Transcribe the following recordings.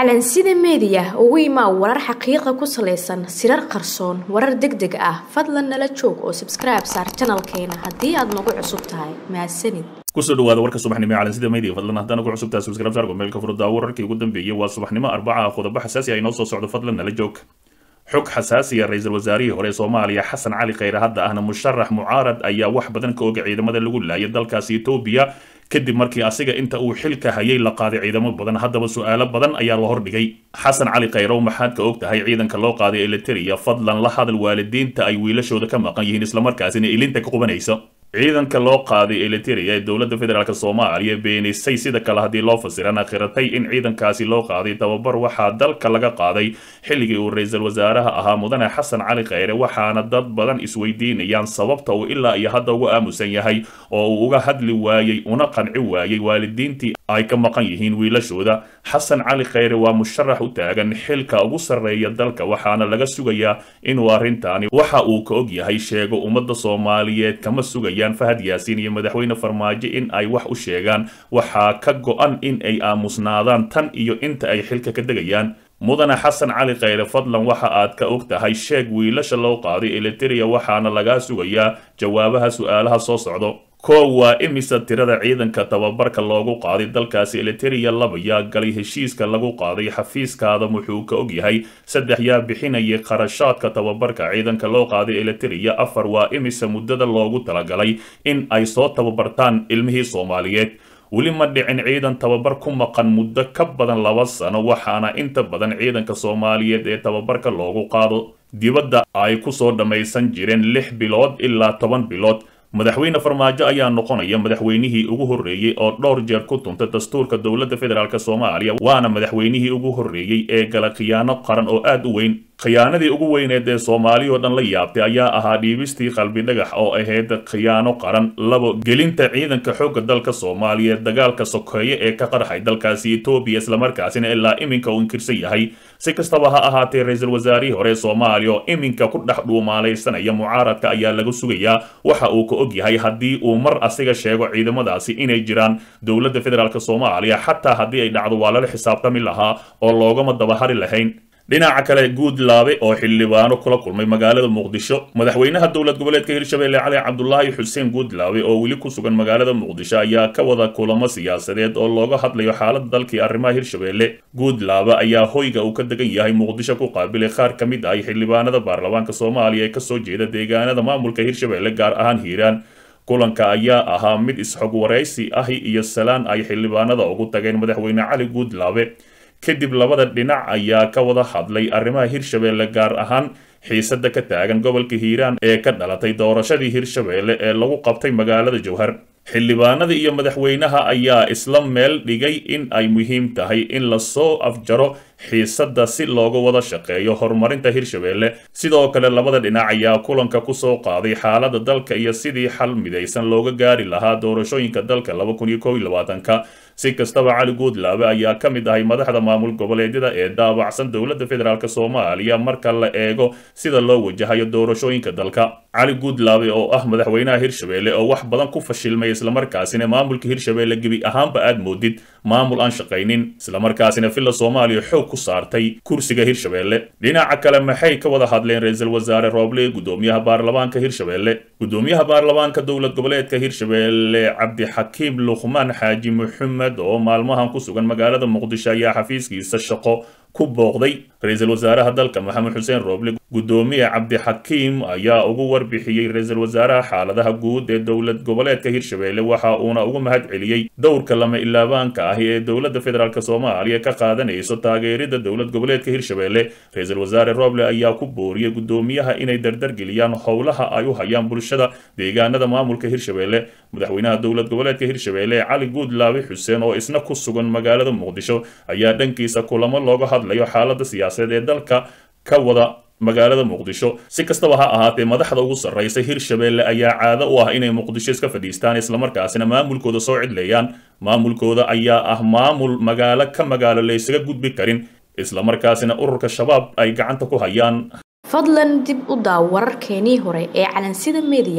calansida meediya ugu imaa warar xaqiiqa ku salaysan sirar qarsoon warar deg deg ah fadlan nala joog oo sabskribe saar janalkeena haddii aad nagu cusub tahay mahadsanid kusoo dhawaada warka subaxnimo ee calansida media fadlan haddana ku cusubtahay subscribe saar gomeelka furdaa wararkii ugu dambeeyay waa subaxnimo arbaca ah qodobo xasaasi ah inoo soo socdo fadlan nala joog xog xasaasiya ra-iisul wasaarihii hore ee soomaaliya xasan cali khayre hadda ahna musharax mucaarad ayaa wax badan ka oga ciidamada lagu laayay dalkaasi etoobiya kadib markii asiga inta uu xilka hayay la qaaday ciidamo badan haddaba su-aalo badan ayaa la hordhigay xasan cali khayrow maxaad ka og tahay ciidanka loo qaaday eliteria fadlan la hadal waalidiinta ay wiilashooda ka maqan yihiin islamarkaasina ilinta ka qubanaysa ciidanka loo qaaday eliteria ee dowladda federaalk soomaaliya beenisay sida kale haddii loo fasirana khiratay in ciidankaasi loo qaaday tababar waxaa dalka laga qaaday xilligii uu ra-iisul wasaaraha ahaa mudane xasan cali khayre waxaana dad badan isweydiinayaan sababta uu ilaa iyo hadda uga aamusan yahay oo uu uga hadli waayey una qanci waayey waalidiintii ay ka maqan yihiin wiilashooda xasan cali khayre waa musharax u taagan xilka ugu sarreeya dalka waxaana laga sugayaa inuu arrintaani waxa uu ka og yahay sheego ummadda soomaaliyeed kama sugayaan fahad yaasiin iyo madaxweyne farmaajo in ay wax u sheegaan waxaa ka go-an in ay aamusnaadaan tan iyo inta ay xilka ka degayaan mudane xasan cali khayre fadlan waxa aad ka og tahay sheeg wiilasha loo qaaday eliteria waxaana lagaa sugayaa jawaabaha su-aalaha soo socdo koow waa imisa tirada ciidanka tababarka loogu qaaday dalkaasi eliteria laba yaa galay heshiiska lagu qaaday xafiiskaada wuxuu ka og yahay saddex yaa bixinayay kharashaadka tababarka ciidanka loo qaaday eliteria afar waa imisa muddada loogu talagalay in ay soo tababartaan ilmihii soomaaliyeed weli ma dhicin ciidan tababar ku maqan muddo ka badan laba sano waxaana inta badan ciidanka soomaaliyeed ee tababarka loogu qaado dibadda ay kusoo dhammaysan jireen lix bilood ilaa toban bilood madaxweyne farmaajo ayaa noqonaya madaxweynihii ugu horreeyey oo dhowr jeer ku tuntay dastuurka dowladda federaalk soomaaliya waana madaxweynihii ugu horreeyey ee gala khiyaano qaran oo aad u weyn khiyaanadii ugu weyneed ee soomaaliya oo dhan la yaabtay ayaa ahaa dhiibistii qalbi dhagax oo ahayd khiyaano qaran labo gelinta ciidanka xoogga dalka soomaaliya dagaalka sokeeye ee ka qarxay dalkaasi etoobiya islamarkaasina ilaa iminka uu inkirsan yahay si kastaba ha ahaatee ra-iisul wasaarihii hore ee soomaaliya oo iminka ku dhex dhuumaalaysanaya mucaaradka ayaa laga sugayaa waxa uu ka og yahay haddii uu mar asiga sheego ciidamadaasi inay jiraan dowladda federaalk soomaaliya xataa haddii ay dhacdo waa lala xisaabtami lahaa oo loogama dabahari lahayn dhinaca kale guudlaabe oo xildhibaano kula kulmay magaalada muqdisho madaxweynaha dowlad goboleedka hirshabelle cali cabdulaahi xuseen guudlaabe oo weli ku sugan magaalada muqdisho ayaa ka wada kulamo siyaasadeed oo looga hadlayo xaalada dalkii arrimaha hirshabelle guudlaabe ayaa hoyga uu ka degan yahay muqdisho ku qaabilay qaar ka mid ah xildhibaanada baarlamaanka soomaaliya ee kasoo jeeda deegaanada maamulka hirshabelle gaar ahaan hiiraan kulanka ayaa ahaa mid isxog waraysi ahi iyo salaan ay xildhibaanada ugu tageen madaxweyne cali guudlaabe kadib labada dhinac ayaa ka wada hadlay arrimaha hirshabelle gaar ahaan xiisada ka taagan gobolka hiiraan ee ka dhalatay doorashadii hirshabelle ee lagu qabtay magaalada jowhar xildhibaanada iyo madaxweynaha ayaa isla meel dhigay in ay muhiim tahay in lasoo afjaro xiisada si looga wada shaqeeyo horumarinta hirshabelle sidoo kale labada dhinac ayaa kulanka kusoo qaaday xaalada dalka iyo sidii xal midaysan looga gaari lahaa doorashooyinka dalka ka si kastaba cali guudlaabe ayaa ka mid ahay madaxda maamul goboleedyada ee daabacsan dowladda federaalk soomaaliya marka la eego sida loo wajahayo doorashooyinka dalka cali guudlaabe oo ah madaxweynaha hirshabelle oo wax badan ku fashilmay islamarkaasina maamulka hirshabelle gebi ahaanba aad moodid maamul aan shaqaynin islamarkaasina villa soomaaliya xoog ku saartay kursiga hirshabelle dhinaca kale maxay ka wada hadleen ra-iisul wasaare rooble gudoomiyaha baarlamaanka hirshabelle gudoomiyaha baarlamaanka dowlad goboleedka hirshabelle cabdixakiim luqmaan xaaji maxamed oo maalmahan ku sugan magaalada muqdisho ayaa xafiiskiisa shaqo ku booqday ra-iisul wasaaraha dalka maxamed xuseen rooble gudoomiye cabdixakiim ayaa ugu warbixiyey ra-iisul wasaaraha xaaladaha guud ee dowlad goboleedka hirshabelle waxa uuna ugu mahad celiyey dowrka lama ilaabaanka ahi ee dowladda federaalk soomaaliya ka qaadanayso taageerida dowlad goboleedka hirshabelle ra-iisul wasaare rooble ayaa ku booriyey gudoomiyaha inay dardargeliyaan howlaha ay u hayaan bulshada deegaanada maamulka hirshabelle madaxweynaha dowlad goboleedka hirshabelle cali guudlaabe xuseen oo isna ku sugan magaalada muqdisho ayaa dhankiisa kulamo looga hadlayo xaalada siyaasadeed ee dalka ka wada magaalada muqdisho si kastaba ha ahaatee madaxda ugu sarraysa hirshabelle ayaa caado u ah inay muqdisho iska fadhiistaan islamarkaasina maamulkooda soo cidleeyaan maamulkooda ayaa ah maamul magaalo ka magaalo laysaga gudbi karin islamarkaasina ururka shabaab ay gacanta ku hayaan fadlan dib u daaw wararkeenii hore ee calansida meediya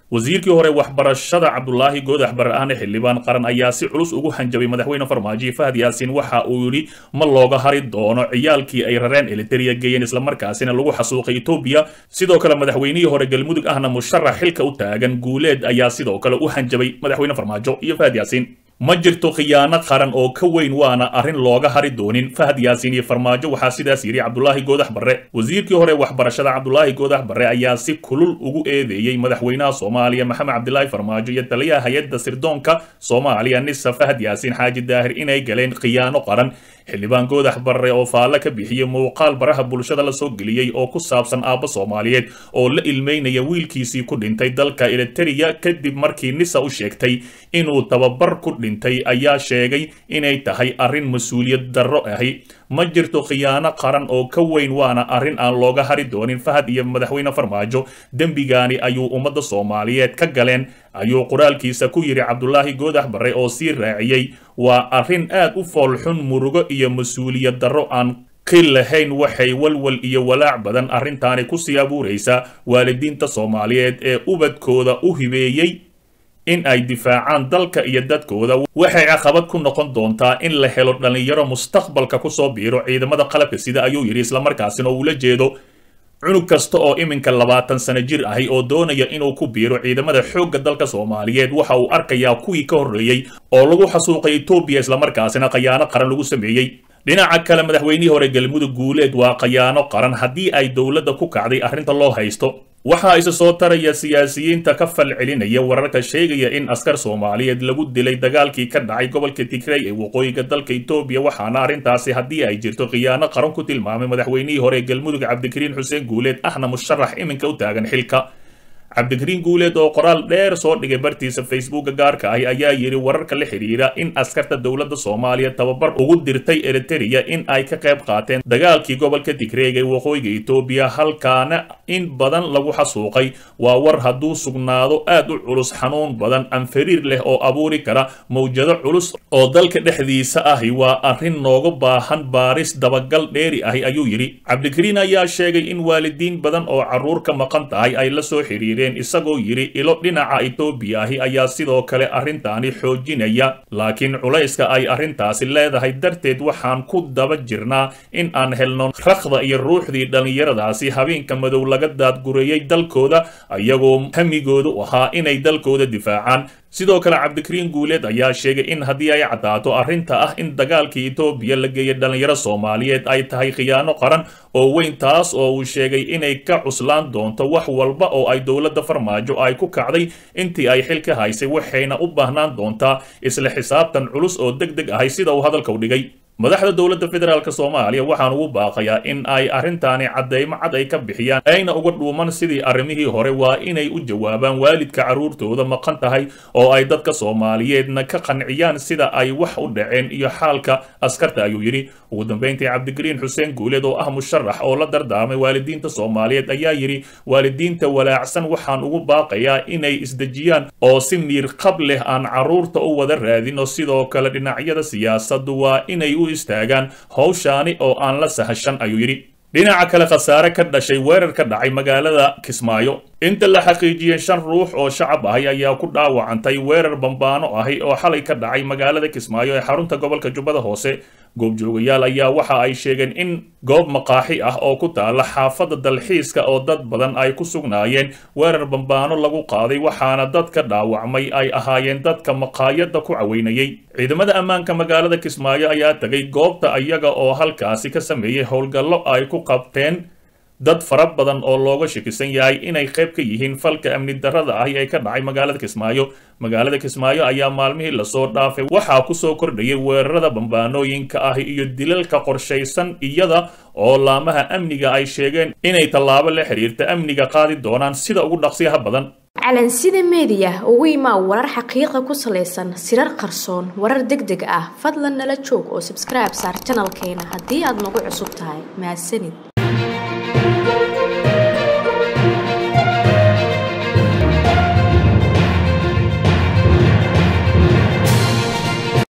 wasiirkii hore waxbarashada cabdulaahi goodax barre-aane xildhibaan qaran ayaa si culus ugu hanjabay madaxweyne farmaajo fahad yaasiin waxa uu yidhi ma looga hari doono ciyaalkii ay rareen eliteria geeyeen islamarkaasina lagu xasuuqay etoobiya sidoo kale madaxweynihii hore galmudug ahna musharax xilka u taagan guuleed ayaa sidoo kale u hanjabay madaxweyne farmaajo iyo fahad yaasiin ma jirto khiyaano qaran oo ka weyn waana arrin looga hari doonin fahad yaasiin iyo farmaajo waxaa sidaas yidhi cabdulaahi goodax barre wasiirkii hore waxbarashada cabdulaahi goodax barre ayaa si kulul ugu eedeeyey madaxweynaha soomaaliya maxamed cabdilaahi farmaajo iyo taliyaha hay-adda sirdoonka soomaaliya nisa fahad yaasiin xaaji daahir inay galeen khiyaano qaran xildhibaan goodax barre oo faalle ka bixiyey muuqaal baraha bulshada la soo geliyey oo ku saabsan aabbo soomaaliyeed oo la ilmeynaya wiilkiisii ku dhintay dalka eliteria kadib markii nisa u sheegtay inuu tababar ku dhintay ayaa sheegay inay tahay arrin mas-uuliyad darro ahi ma jirto khiyaano qaran oo ka weyn waana arrin aan looga hari doonin fahad iyo madaxweyne farmaajo dembigaani ayuu ummadda soomaaliyeed ka galeen ayuu qoraalkiisa ku yidhi cabdulaahi goodax barre oo sii raaciyey waa arrin aad u foolxun murugo iyo mas-uuliyad darro aan qil lahayn waxay walwal iyo walaac badan arrintaani kusii abuuraysaa waalidiinta soomaaliyeed ee ubadkooda u hibeeyey in ay difaacaan dalka iyo dadkooda waxay caqabad ku noqon doontaa in la helo dhallinyaro mustaqbalka kusoo biiro ciidamada qalabka sida ayuu yidhi islamarkaasina uu la jeedo cunug kasta oo iminka labaatan sano jir ahi oo doonaya inuu ku biiro ciidamada xoogga dalka soomaaliyeed waxa uu arkayaa kuwii ka horreeyey oo lagu xasuuqay etoobiya islamarkaasina khayaano qaran lagu sameeyey dhinaca kale madaxweynihii hore galmudug guuleed waa khayaano qaran haddii ay dowladda ku kacday arrinta loo haysto waxaa isa soo taraya siyaasiyiinta ka fal celinaya wararka sheegaya in askar soomaaliyeed lagu dilay dagaalkii ka dhacay gobolka tigray ee waqooyiga dalka etoobiya waxaana arrintaasi haddii ay jirto khiyaano qaran ku tilmaamay madaxweynihii hore galmudug cabdikariin xuseen guuleed ahna musharax iminka u taagan xilka cabdikariin guuleed oo qoraal dheer soo dhigay bartiisa facebooka gaarka ahi ayaa yidhi wararka la xidhiira in askarta dowladda soomaaliya tababar ugu dirtay eriteria in ay ka qayb qaateen dagaalkii gobolka tigreeg ee waqooyiga etoobiya halkaana in badan lagu xasuuqay waa war hadduu sugnaado aad u culus xanuun badan anfariir leh oo abuuri kara mawjado culus oo dalka dhexdiisa ahi waa arrin nooga baahan baaris dabagal dheeri ahi ayuu yidhi cabdikariin ayaa sheegay in waalidiin badan oo carruur ka maqan tahay ay la soo xidhiireen isagoo yidhi ilo dhinaca etoobiya ahi ayaa sidoo kale arrintaani xoojinaya laakiin culayska ay arrintaasi leedahay darteed waxaan ku daba jirnaa in aan helno rakhda iyo ruuxdii dhallinyaradaasi habeenka madow laga daadgureeyey dalkooda ayagoo hamigoodu ahaa inay dalkooda difaacaan sidoo kale cabdikariin guuleed ayaa sheegay in haddii ay caddaato arrinta ah in dagaalkii etoobiya la geeyay dhallinyaro soomaaliyeed ay tahay khiyaano qaran oo weyn taas oo uu sheegay inay ka cuslaan doonto wax walba oo ay dowladda farmaajo ay ku kacday intii ay xilka haysay waxayna u baahnaan doontaa isla xisaabtan culus oo deg deg ahay sida uu hadalka u dhigay madaxda dowladda federaalk soomaaliya waxaan ugu baaqayaa in ay arrintaani caddaymo cad ay ka bixiyaan ayna uga dhuuman sidii arrimihii hore waa inay u jawaabaan waalidka carruurtooda maqan tahay oo ay dadka soomaaliyeedna ka qanciyaan sida ay wax u dhaceen iyo xaalka askarta ayuu yidhi ugu dambayntii cabdikariin xuseen guuleed oo ah musharax oo la dardaarmay waalidiinta soomaaliyeed ayaa yidhi waalidiinta walaacsan waxaan ugu baaqayaa inay isdejiyaan oo si miir qab leh aan carruurta u wada raadin oo sidoo kale dhinacyada siyaasaddu waa inay u istaagaan howshaani oo aan la sahashan ayuu yidhi dhinaca kale khasaare ka dhashay weerar ka dhacay magaalada kismaayo inta la xaqiijiyey shan ruux oo shacab ahi ayaa ku dhaawacantay weerar bambaano ahi oo xalay ka dhacay magaalada kismaayo ee xarunta gobolka jubbada hoose goobjoogayaal ayaa waxa ay sheegeen in goob maqaaxi ah oo ku taala xaafadda dalxiiska oo dad badan ay ku sugnaayeen weerar bambaano lagu qaaday waxaana dadka dhaawacmay ay ahaayeen dadka maqaayadda ku caweynayay ciidamada ammaanka magaalada kismaayo ayaa tegay goobta iyaga oo halkaasi ka sameeyey howlgallo ay ku qabteen dad fara badan oo looga shakisan yahay inay qayb ka yihiin falka amni darrada ahi ee ka dhacay magaalada kismaayo magaalada kismaayo ayaa maalmihii lasoo dhaafay waxaa kusoo kordhayay weerarada bambaanooyinka ahi iyo dilalka qorshaysan iyada oo laamaha amniga ay sheegeen inay tallaabo la xiriirta amniga qaadi doonaan sida ugu dhaqsiyaha badan calansida meediya ugu imaa warar xaqiiqa ku salaysan sirar qarsoon warar deg deg ah fadlan nala joog oo sabskribe saar janalkeena haddii aad nagu cusub tahay mahadsanid